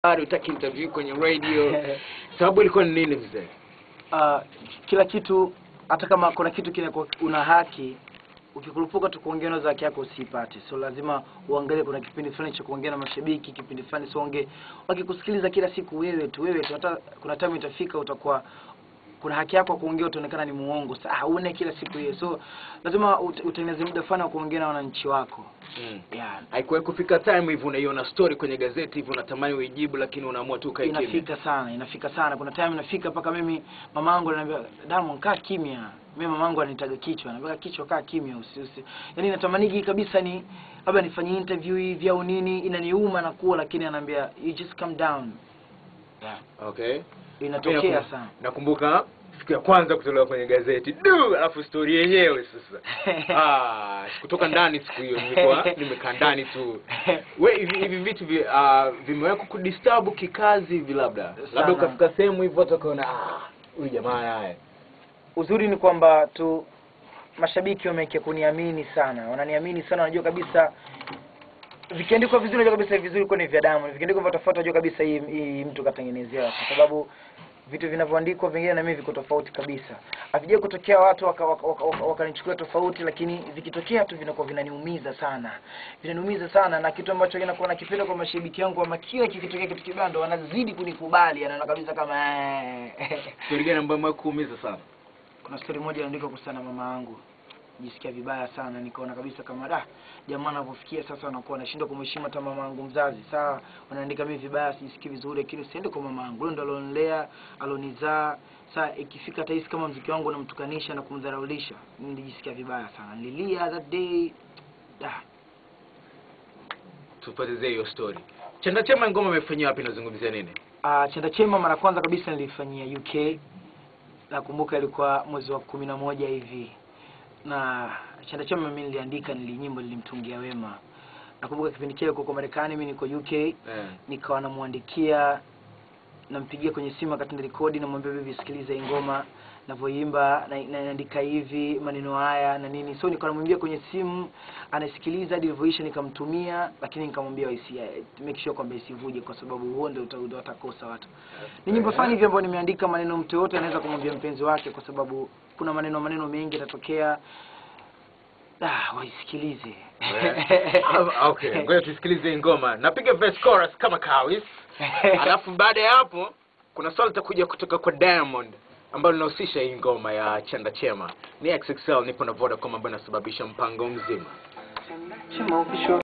bado utaki interview kwenye radio sababu ilikuwa ni nini mzee uh, kila kitu hata kama kuna kitu kile una haki ukikurupuka tu kuongea nazo haki yako usipate so lazima uangalie kuna kipindi fulani cha kuongea na mashabiki kipindi fulani songe wakikusikiliza kila siku wewe tu wewe tu hata kuna time itafika utakuwa kuna haki yako ya kuongea utaonekana ni muongo sasa une kila siku hiyo so lazima ut- utengeneze muda fulani wa kuongea na wananchi wako mm. yeah. haikuwahi kufika time hivi unaiona story kwenye gazeti hivi unatamani uijibu lakini unaamua tu ukae kimya inafika sana inafika sana kuna time inafika mpaka mimi mamangu ananiambia Diamond kaa kimya mimi mamangu ananitaga kichwa anambia kichwa kaa kimya usi usi yani natamanigi kabisa ni labda nifanye interview hivi au nini inaniuma na kuwa lakini anaambia you just calm down yeah. okay inatokea Nakumbuka- sana nakumbuka siku ya kwanza kutolewa kwenye gazeti du alafu story yenyewe sasa ah, kutoka ndani siku hiyo nilikuwa nimekaa ndani tu we hivi hivi vitu vi, uh, vimeweka kudisturb kikazi hivi labda labda Sana. ukafika sehemu hivyo watu wakaona ah huyu jamaa naye uzuri ni kwamba tu mashabiki wameke kuniamini sana wananiamini sana wanajua kabisa vikiandikwa vizuri unajua kabisa vizuri kwa ni vya damu vikiandikwa vya tofauti unajua kabisa hii, hii mtu katengenezewa kwa sababu vitu vinavyoandikwa vingine na mimi viko tofauti kabisa havijai kutokea watu wakanichukulia waka, waka, waka, waka tofauti lakini vikitokea tu vinakuwa vinaniumiza sana vinaniumiza sana na kitu ambacho kinakuwa nakipenda kwa mashabiki wangu ama kila kikitokea kitu kibaya ndo wanazidi kunikubali anaona kabisa kama eh. story gani ambayo imekuumiza sana kuna story moja iliandikwa kuhusiana na mama yangu jisikia vibaya sana nikaona kabisa kama da jamaa anavyofikia sasa wanakuwa anashindwa kumheshimu hata mama yangu mzazi saa wanaandika mimi vibaya sijisikii vizuri lakini usiende kwa mama yangu yule ndo alionilea alonizaa saa ikifika tahisi kama mziki wangu unamtukanisha na kumdharaulisha nilijisikia vibaya sana nililia that day da tupotezee hiyo story chanda chema ngoma imefanyia wapi nazungumzia nini Uh, chanda chema mara kwanza kabisa nilifanyia UK. Nakumbuka ilikuwa mwezi wa kumi na moja hivi, na chanda chema mimi niliandika, nilinyimbo nilimtungia Wema. Nakumbuka kipindi kile kuko Marekani, mimi niko UK, eh. nikawa namwandikia, nampigia kwenye simu wakati narekodi, namwambia bibi, sikiliza hii ngoma navyoimba na, na, naandika hivi maneno haya na nini, so nikawa namwambia kwenye simu, anasikiliza hadi ilivyoisha, nikamtumia, lakini nikamwambia isi make sure kwamba isivuje, kwa sababu huo ndio uta- uta- watakosa watu ni nyimbo fulani hivi ambayo nimeandika maneno mtu yote anaweza kumwambia mpenzi wake kwa sababu kuna maneno maneno mengi yatatokea ah, waisikilize Ah, okay ngoja tusikilize hii ngoma napiga verse chorus kama kawis alafu baada ya hapo kuna swali litakuja kutoka kwa Diamond ambalo linahusisha hii ngoma ya chanda chema ni XXL nipo na Vodacom ambayo inasababisha mpango mzima Chema official